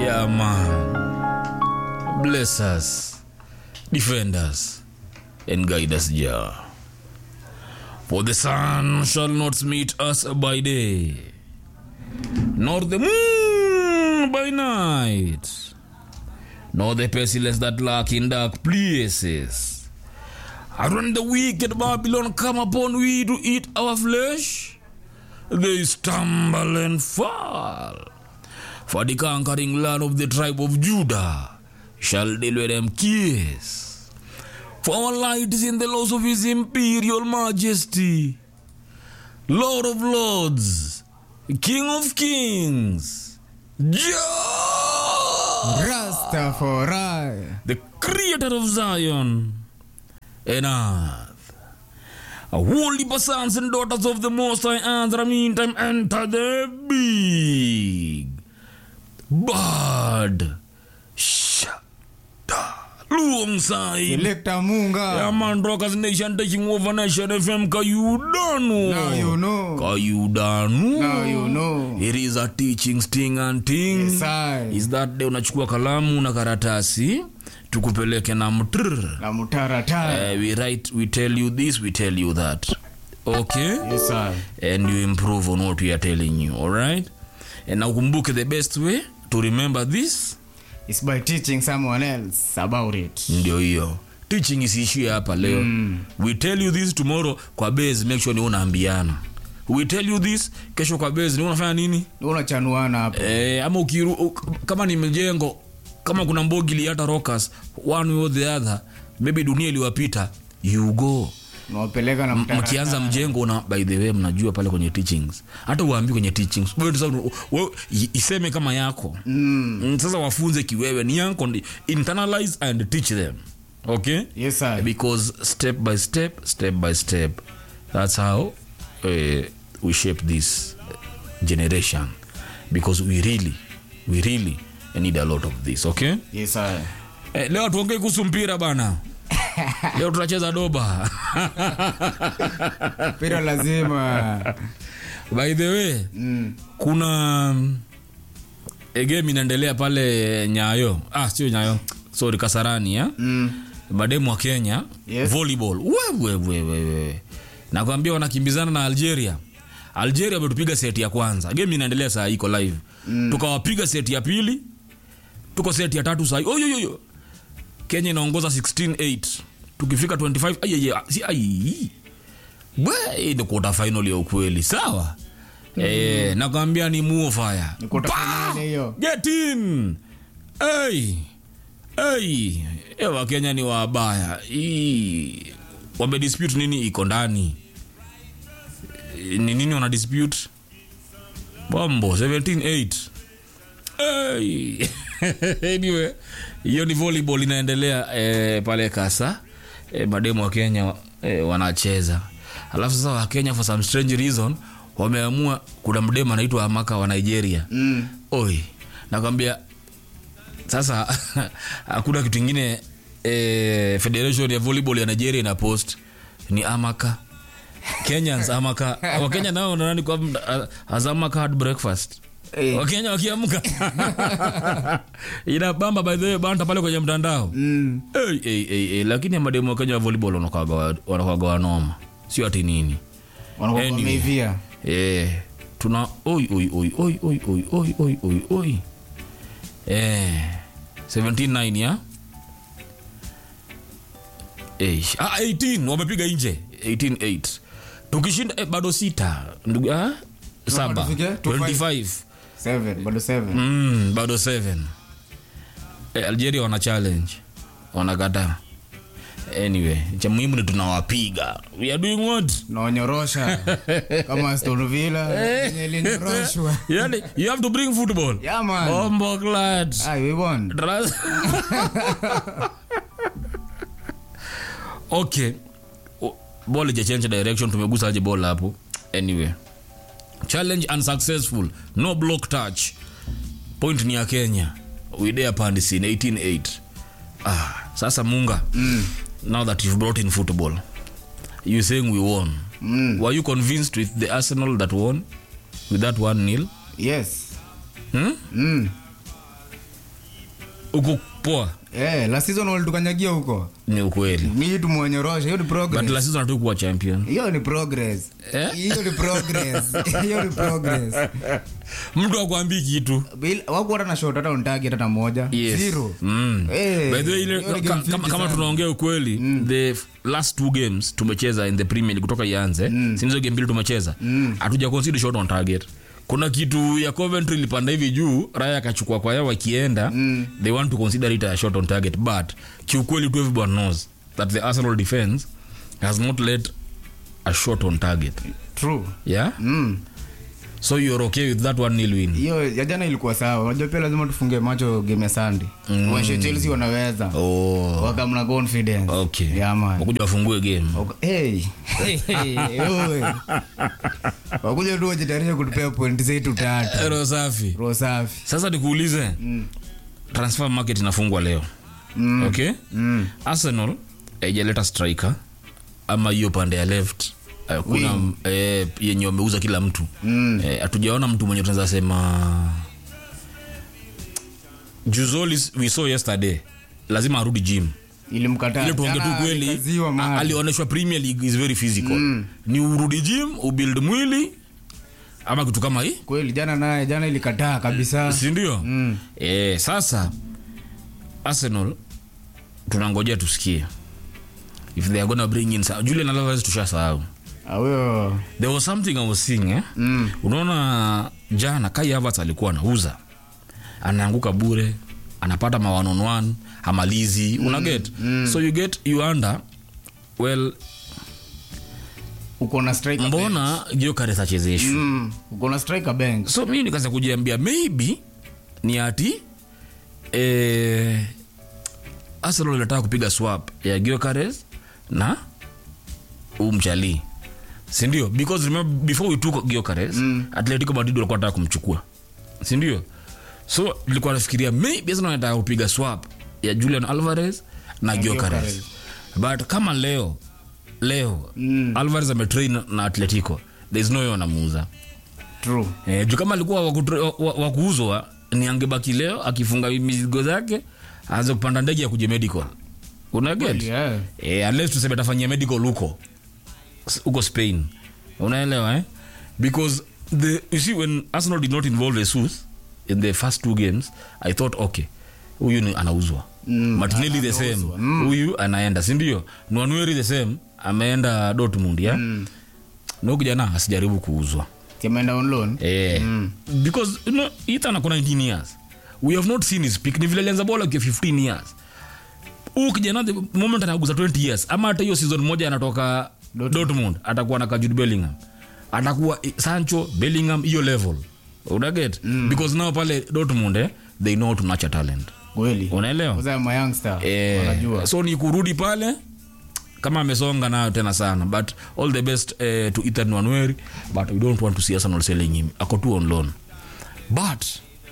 Yeah, man. Bless us, defend us, and guide us, Jah. For the sun shall not meet us by day, nor the moon by night, nor the pestilence that lurk in dark places. And when the wicked Babylon come upon we to eat our flesh, they stumble and fall. For the conquering land of the tribe of Judah shall deliver them kiss. For our light is in the laws of his imperial majesty, Lord of lords, King of kings, Jah, Rastafari. the creator of Zion and earth. A holy sons and daughters of the Most High, and the meantime enter the big bird. Shada. Alongside. Selector Munga. Yeah, man, Rockers Nation taking over Nation FM. Kayudanu. Now you know. Kayudanu. Now you know. It is a teaching sting and ting. Yes, I. Is that day unachukua kalamu na karatasi tukupeleke na mtrr. Na mutaratara. Uh, we write, we tell you this, we tell you that. Okay? Yes, I. And you improve on what we are telling you, all right? And now kumbuke the best way to remember this It's by teaching someone else about it. ndio hiyo teaching isiishie hapa leo mm. we tell you this tomorrow kwa base make sure ni unaambiana we tell you this kesho kwa base ni unafanya nini Unachanuana hapo. eh, ama ukiru, u, kama ni mjengo kama kuna mbogili hata rockers one way or the other maybe dunia iliwapita you go Unawapeleka na M- mtaratara. mkianza mjengo una by the way mnajua pale kwenye teachings hata uambi kwenye teachings wewe tu sasa wewe i- iseme kama yako Mm. mm. sasa wafunze kiwewe ni yako ndi- internalize and teach them okay Yes, I. because step by step step by step that's how uh, we shape this generation because we really we really need a lot of this okay Yes, I. eh, leo tuongee kuhusu mpira bana leo tunacheza doba Mpira lazima. by the way Mm. kuna mm, a game inaendelea pale nyayo ah sio nyayo sorry kasarani ya Mm. mademu wa kenya Yes. volleyball wewewewewe nakwambia wanakimbizana na algeria algeria wametupiga seti ya kwanza game inaendelea saa hii iko live mm. tukawapiga seti ya pili tuko seti ya tatu sahii oyoyoyo kenya inaongoza 168 tukifika 25 ayeye si ai we ni quarter final ya ukweli sawa mm. eh, nakwambia ni muofaya Ni quarter finale hiyo. get in hey. Hey. Eh, wakenya ni wabaya Hii, wamedispute nini iko ndani Eh, ni nini wana dispute bombo 178 hey. anyway hiyo ni volleyball inaendelea eh, pale kasa eh, mademu wa kenya eh, wanacheza alafu sasa wakenya for some strange reason wameamua kuna mdemu anaitwa amaka wa nigeria Mm. oi nakwambia sasa hakuna kitu ingine eh, federation ya volleyball ya nigeria ina post ni amaka kenyans amaka wakenya nao nanani kwa as amaka had breakfast Eh. wakenya wakiamka inabamba by the way banta pale kwenye mtandao Mm. hey, hey, hey, hey. lakini mademu wa kenya wa volleyball wanakwaga wanakwaga wanoma sio ati nini Wanakuwa Anyway. wameivia. eh, tuna oi oi oi oi oi oi oi oi oi oi eh 179 ya eh, ah, 18 wamepiga nje 188 tukishinda eh, bado sita ndugu ah, saba tufike? 25 Seven, bado seven. mm, bado 7 eh, algeria wana challenge wanakataa anyway cha muhimu ni tunawapiga we are doing what naonyorosha kama Aston Villa yenye ilinyoroshwa. yani you have to bring football Yeah, man. bombo glad Ah, we won. Dras- okay O- ball ijachange direction tumegusa aje ball hapo anyway challenge unsuccessful no block touch point ni ya kenya we dare pandisi 188 ah sasa munga mm. now that you've brought in football you saying we won Mm. were you convinced with the arsenal that won with that one nil Yes. hmm? Mm. uko poa Eh, last season walitukanyagia huko. ni ukweli Ni tumwenyorosha, hiyo ni but progress. la season hatu kuwa champion Hiyo ni progress. Eh? Hiyo ni progress. Hiyo ni progress. mtu akwambii kitu Bil- Wakuwa hata na shot hata on target hata moja. Yes. Zero. Mm. Eh, By the way, ile, hiyo ni ka, game kama, fiti kama sana. tunaongea ukweli the f- last two games tumecheza in the premier league kutoka ianze mm. sinizo game mbili tumecheza hatuja concede shot on target kuna kitu ya coventry ilipanda hivi juu raya akachukua kwa yao wakienda mm. they want to consider it a shot on target but kiukweli tu everyone knows that the arsenal defense has not let a shot on target True. yeah Mm. so you're okay with that one nil win hiyo ya jana ilikuwa sawa unajua pia lazima tufunge macho game ya sunday mm. washe chelsea wanaweza oh wakamna confidence okay yeah, man. wakuja wafungue game Waka- hey. Hey, oe. wakuja tu wajitayarisha kutupea point zetu tatu Ero safi roho safi sasa nikuulize mm. transfer market inafungwa leo Mm. okay Mm. arsenal haijaleta striker ama hiyo pande ya left eh, kuna eh, yenye wameuza kila mtu Mm. Eh, hatujaona mtu mwenye tunaweza sema juzolis we saw yesterday lazima arudi gym ilimkataa ile tuonge tu Jana kweli alikaziwa a- mahali. alioneshwa premier league is very physical ni urudi gym ubuild mwili ama kitu kama hii kweli jana naye jana ilikataa kabisa sindio Mm. e, sasa arsenal tunangojea tusikie if they are gonna bring in sa- julian alvarez tushasahau Ah, huyo there was something i was seeing eh? mm. unaona jana kai Havertz alikuwa anauza anaanguka bure anapata ma one on one hamalizi mm. una get mm. so you get you under well uko na striker mbona giokares achezeshwi mm. uko na striker bench so mi nikaanza kujiambia maybe ni ati eh, arsenal inataka kupiga swap ya giokares na umchali sindio because remember before we took giokares mm. atletico madrid walikuwa nataka kumchukua sindio so nilikuwa nafikiria maybe arsenal inataka kupiga swap ya julian alvarez na giokares Gyökeres. but kama leo leo Mm. alvarez ametrain na atletico thereis no way wanamuuza true Eh, juu kama alikuwa wakutre- wa- wa- wa kuuzwa ni angebaki leo akifunga mizigo zake aanze kupanda ndege ya kuja medical unaget yeah. eh, unless tuseme atafanyia medical huko S- huko spain unaelewa eh? because the, you see when arsenal did not involve jesus in the first two games i thought okay huyu ni anauzwa Mm, martinelli the same huyu anaenda sindio nwanweri the same ameenda dortmund ya mm. na huyu kijana asijaribu kuuzwa kimeenda on loan Eh, because you know, Ethan ako 19 years we have not seen his peak ni vile alianza bola akiwa 15 years huu kijana the moment anaguza 20 years ama hata hiyo season moja anatoka dortmund atakuwa na kajud bellingham atakuwa eh, sancho bellingham hiyo level unaget mm. because now pale dortmund eh, they know how to nurture talent kweli unaelewa kwanza ma youngster Eh, wanajua so ni kurudi pale kama amesonga nayo tena sana but all the best eh, to ethan wanweri but we don't want to see arsenal selling him ako tu on loan but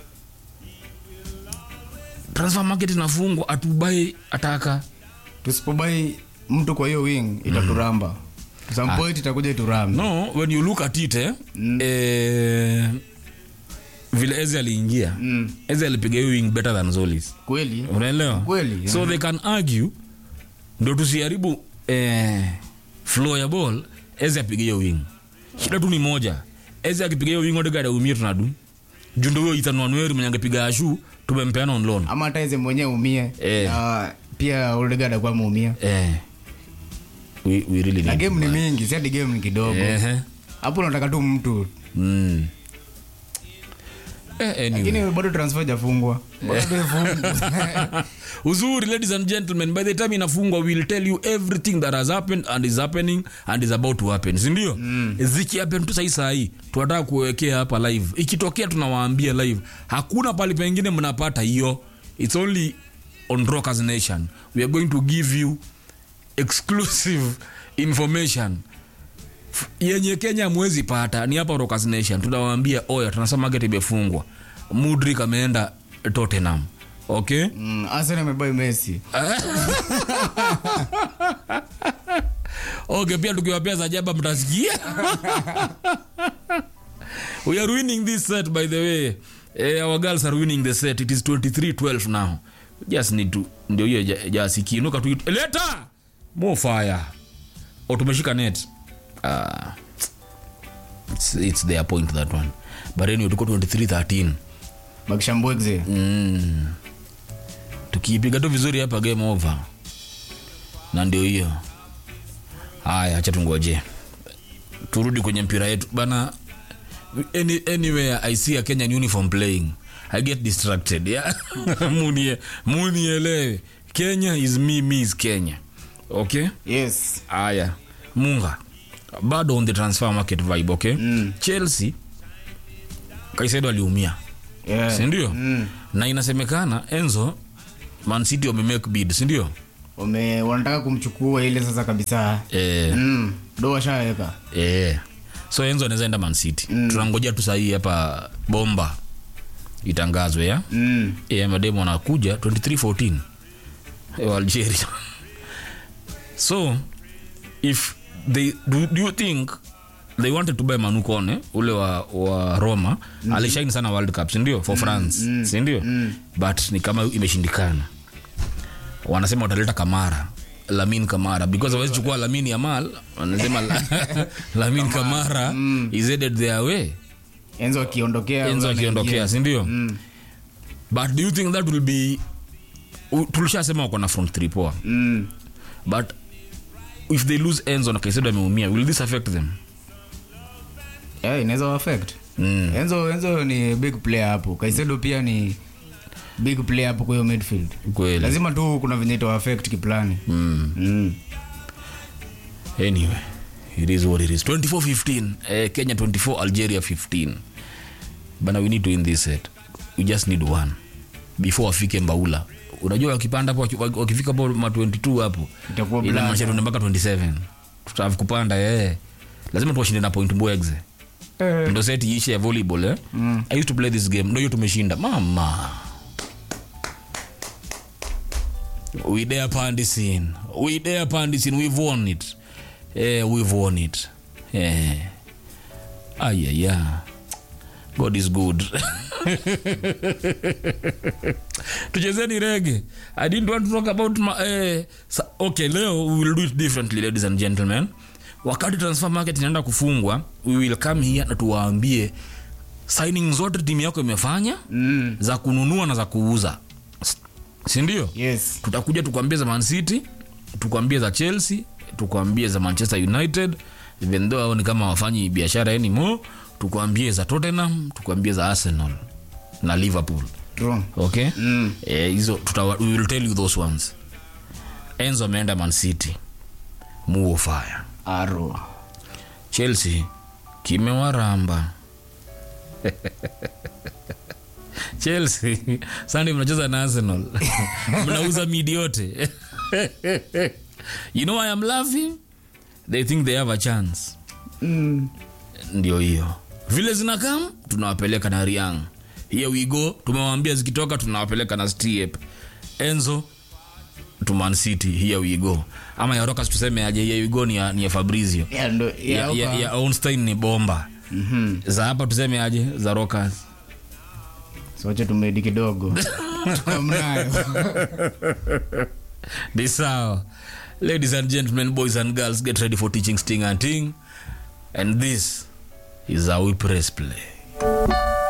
transfer market inafungwa atubai ataka tusipobai mtu kwa hiyo wing itaturamba some point itakuja iturambe no when you look at it eh, eh, vile eze aliingia Mm. eze alipiga hiyo wing better than zolis kweli unaelewa Kweli, so they can argue ndo tusiharibu eh, flow ya ball eze apige hiyo wing shida tu ni moja eze akipiga hiyo wing odegada umie tunadu juu ndo huyo Ethan Wanweri mwenye angepiga ashu tumempeana on loan ama hata ize mwenyewe umie Eh. Na pia Odegaard akuwa ameumia eh, we, we really na need game ni mingi si hadi game ni kidogo Ehe. hapo unataka tu mtu Mm. Eh, anyway. lakini bado transfer jafungwa bado ifungwa uzuri ladies and gentlemen by the time inafungwa we'll tell you everything that has happened and is happening and is about to happen sindio mm. zikihappen tu sahii sahii tunataka kuwekea hapa live ikitokea tunawaambia live hakuna pali pengine mnapata hiyo its only on rockers nation we are going to give you exclusive information F- yenye kenya mwezi pata ni hapa rockers nation tunawaambia oya tunasema market imefungwa mudrik ameenda tottenham okay Mm, Arsenal amebai Messi okay pia tukiwapea za jaba mtasikia we are winning this set by the way eh, our girls are winning the set it is 23-12 now just need to ndio hiyo ja- jasi kiinuka tu leta more fire o tumeshika net uh, it's, it's their point that one but anyway tuko 23 13 bakishambwegze mm. tukiipiga tu vizuri hapa game over na ndio hiyo haya acha tungoje turudi kwenye mpira yetu bana any, anywhere i see a kenyan uniform playing i get distracted yeah? munie munielewe kenya is me me is kenya okay yes haya munga bado on the transfer market vibe okay Mm. chelsea kaisedo aliumia yeah. sindio mm. na inasemekana enzo mancity wamemake bid sindio Wame, wanataka kumchukua ile sasa kabisa eh, mm. do washaweka eh. so enzo anaweza enda mancity mm. tunangojea tu sahii hapa bomba itangazwe ya mm. e, mademu anakuja 2314 eh, wa algeria so if they do, do you think they wanted to buy manukone ule wa, wa roma mm-hmm. alishaini sana world cup sindio for france mm-hmm. sindio mm-hmm. but ni kama imeshindikana wanasema wataleta kamara lamin kamara because awezi chukua lamin yamal wanasema la- lamin kamara is headed their way enzo akiondokea enzo huyo akiondokea anaingia. sindio mm. but do you think that will be u- tulishasema wako na front three poa Mm. but if they lose enzo na kaisedo ameumia will this affect them yeah, inaweza affect mm. enzo enzo ni big player hapo kaisedo pia ni big player hapo kwa hiyo midfield kweli lazima tu kuna venye itawa affect kiplani mm. mm. anyway it is what it is 24-15 eh, kenya 24 algeria 15 bana we need to win this set we just need one before wafike mbaula unajua wakipanda hapo waki- wakifika hapo ma 22 hapo Itakuwa ila blanda. maisha tuende mpaka 27 tutaafu kupanda eh lazima tuwashinde na point mbwegze Eh. ndo seti ishe ya volleyball eh? Mm. i used to play this game ndo hiyo tumeshinda mama we dare pandisin we dare pandisin we've won it eh, we've won it eh. ayaya god is good tuchezeni rege i didn't want to talk about my, eh, sa, okay leo we will do it differently ladies and gentlemen wakati transfer market inaenda kufungwa we will come here na tuwaambie signing zote timu yako imefanya Mm. za kununua na za kuuza S- sindio yes tutakuja tukwambie za mancity tukwambie za chelsea tukwambie za manchester united even though hao ni kama wafanyi biashara anymore tukwambie za tottenham tukwambie za arsenal na liverpool true okay mm. Eh, hizo tutawa, we will tell you those ones enzo ameenda mancity muo fire aro chelsea kimewaramba chelsea sandi mnacheza na arsenal mnauza midi yote you know i am laughing they think they have a chance mm. ndio hiyo vile zinakam tunawapeleka na riang here we go tumewaambia zikitoka tunawapeleka na stiep enzo to man city here we go ama ya rokas tuseme aje here we go ni ya, ni ya fabrizio yeah, ndo, ya, yeah, ya, okay. ya Ornstein ni bomba Mhm. za hapa tuseme aje za rokas soche tumedi kidogo tukamnayo ni sawa ladies and gentlemen boys and girls get ready for teaching sting and ting and this is how we press play